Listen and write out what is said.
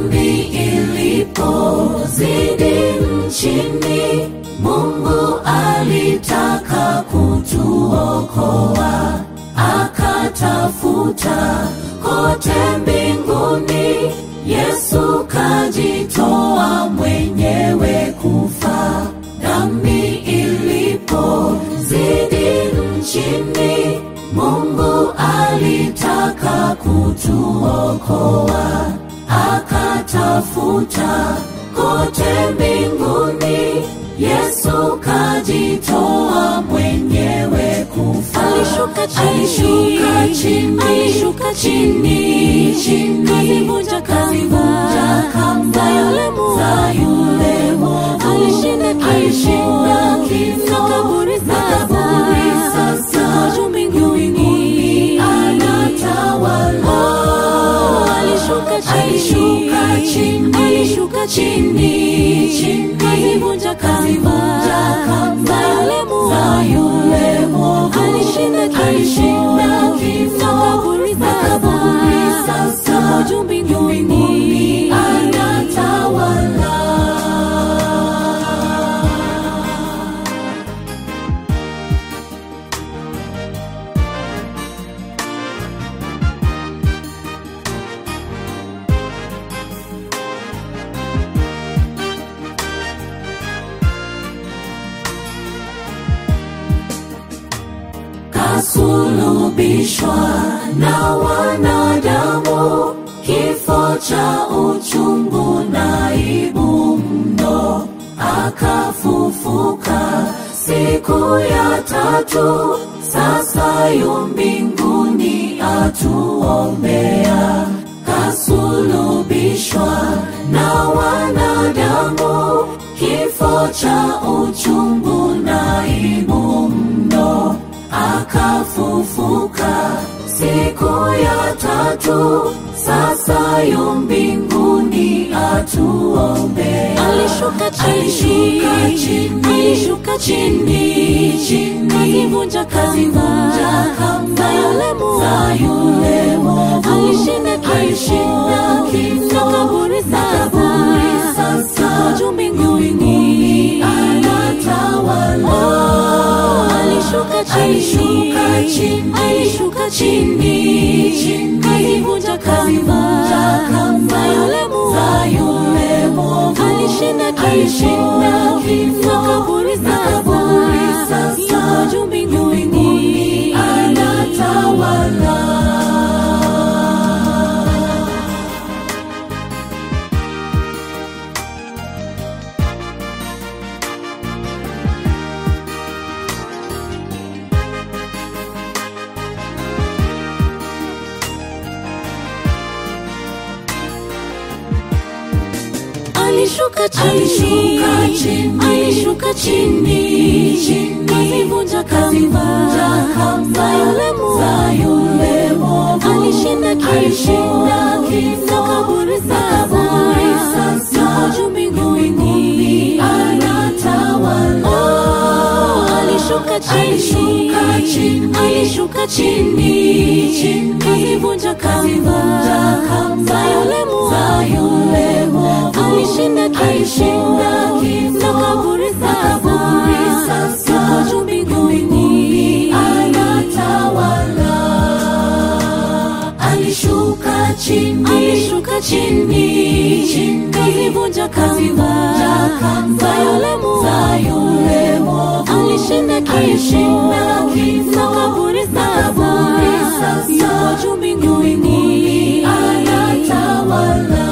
dhambi ilipozidi nchini, Mungu alitaka kutuokoa, akatafuta kote mbinguni, Yesu kajitoa mwenyewe kufa. Dhambi ilipozidi nchini, Mungu alitaka kutuokoa, akatafuta kote mbinguni, Yesu kajitoa mwenyewe kufa. Alishuka chini, alishuka chini, alishuka chini, chini, kazivunja kazivunja kamba za yule mwovu. za yule mwovu. Alishinda kifo, Alishinda kifo, na kaburi na kaburi sasa, juu mbinguni. anatawala. Alishuka chini, Alishuka chini, alishuka chini, chini, kazivunja kazivunja kamba za yule mwovu. za yule mwovu. Alishinda kifo, Alishinda kifo, na kaburi na kaburi sasa, yuko juu mbinguni. anatawala. kasulubishwa na wanadamu, kifo cha uchungu na aibu mno, akafufuka siku ya tatu, sasa yu mbinguni atuombea. Kasulubishwa na wanadamu, kifo cha uchungu na aibu mno akafufuka siku ya tatu, sasa yu mbinguni atuombea. Alishuka chini, Alishuka chini, alishuka chini, chini, kazivunja kazivunja kamba kamba za yule mwovu. za yule mwovu. Alishinda kifo, Alishinda kifo, na kaburi na kaburi sasa, yuko juu mbinguni. anatawala. Alishuka chini, Alishuka chini, alishuka chini, chini, kazivunja kazivunja kamba za yule mwovu. za yule mwovu. Alishinda kifo, Alishinda kifo, na kaburi na kaburi sasa, yuko juu mbinguni. anatawala. Alishuka chini, Alishuka chini, alishuka chini, chini, kazivunja kazivunja kamba za yule mwovu. za yule mwovu. Alishinda kifo, Alishinda kifo, na kaburi na kaburi sasa, yuko juu mbinguni. anatawala. Oh, alishuka chini, Alishuka chini, alishuka chini, chini, kazivunja kazivunja kamba kamba za yule mwovu. za yule mwovu. Alishinda kifo, Alishinda kifo, na kaburi na kaburi sasa, yuko juu mbinguni. anatawala. Alishuka chini, Alishuka chini, chini, kazivunja kazivunja kamba kamba za yule mwovu. za yule mwovu. Alishinda Alishinda kifo, kifo, na kaburi na kaburi sasa, yuko juu mbinguni. anatawala.